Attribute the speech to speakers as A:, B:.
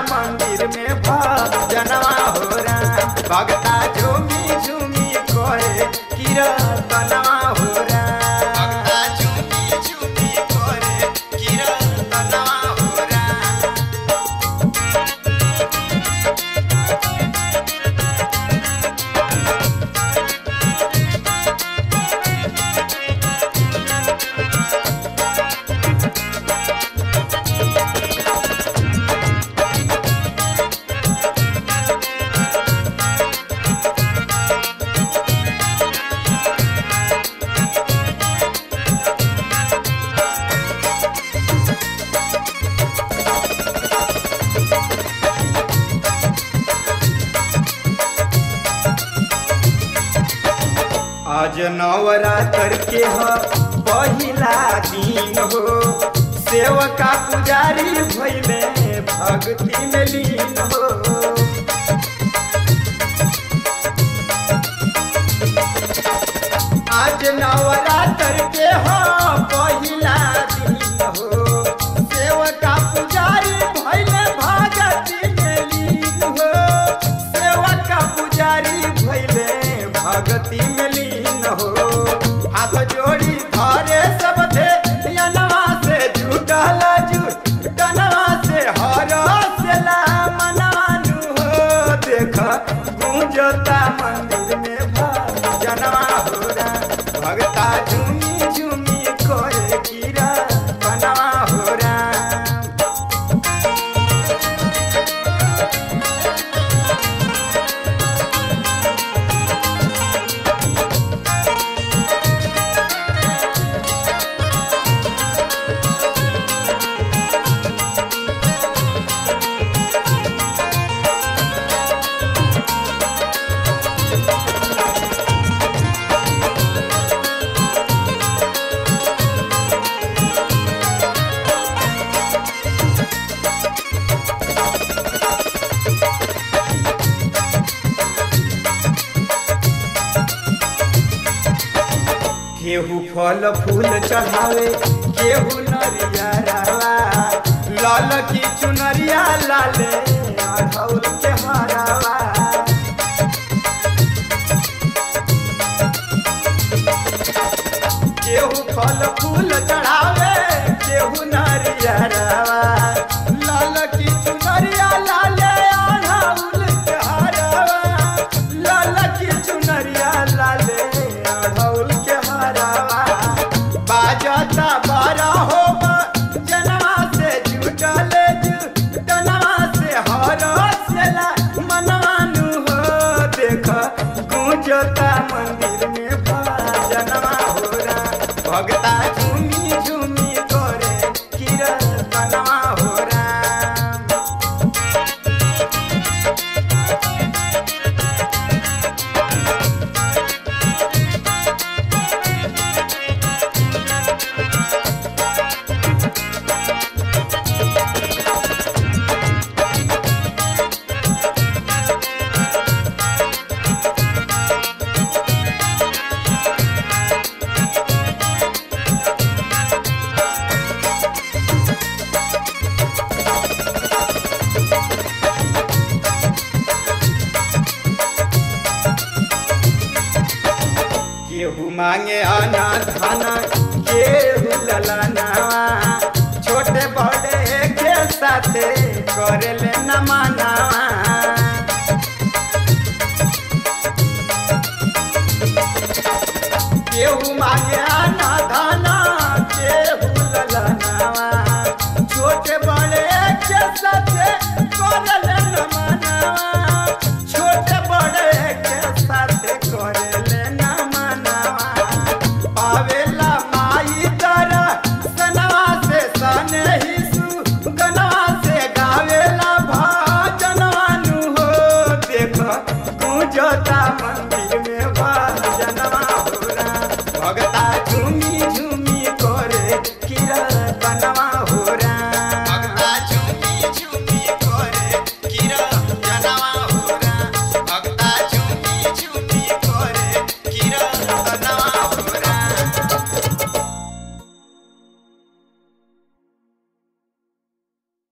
A: मंदिर में भजनवा हो राम भगता झूमी झूमी कोहे कीर्तनवा हो राम भगता झूमी झूमी कोहे कीर्तनवा हो राम आज नवरात्र के ह पहिला दिन हो सेवका पुजारी भइले भक्ति में लीन हो आज नवरात्र के ह पहिला दिन हो सेवका पुजारी भइले भक्ति में लीन हो सेवका पुजारी भइले भक्ति में लीन हो हाथ जोड़ी धरे सब थे यनवा से जुटल जुटनवा से हर से ला मनवानु हो देख गुंजता मंदिर में भजनवा हो राम भगता झूमी झूमी कोरे कीरा बनवा हो राम केहू फल फूल चढ़ावे केहू नरिया रावा लाल की चुनरिया लाले अढ़ौल के हरावा केहू फल फूल चढ़ावे केहू नरिया रावा लाल की चुनरिया लाले अढ़ौल के हरावा लाल की चुनरिया लाले अढ़ौल के हरावा बाजता बारा हो जनवा से जुटल जुटनवा से हर से ला मनवानु हो देख गुंजता मंदिर में भजनवा हो राम भगता झूमी झूमी करे कीर्तनवा हो राम केहू मांगे अना धन केहू ललनावा छोटे बड़े के साथे करेले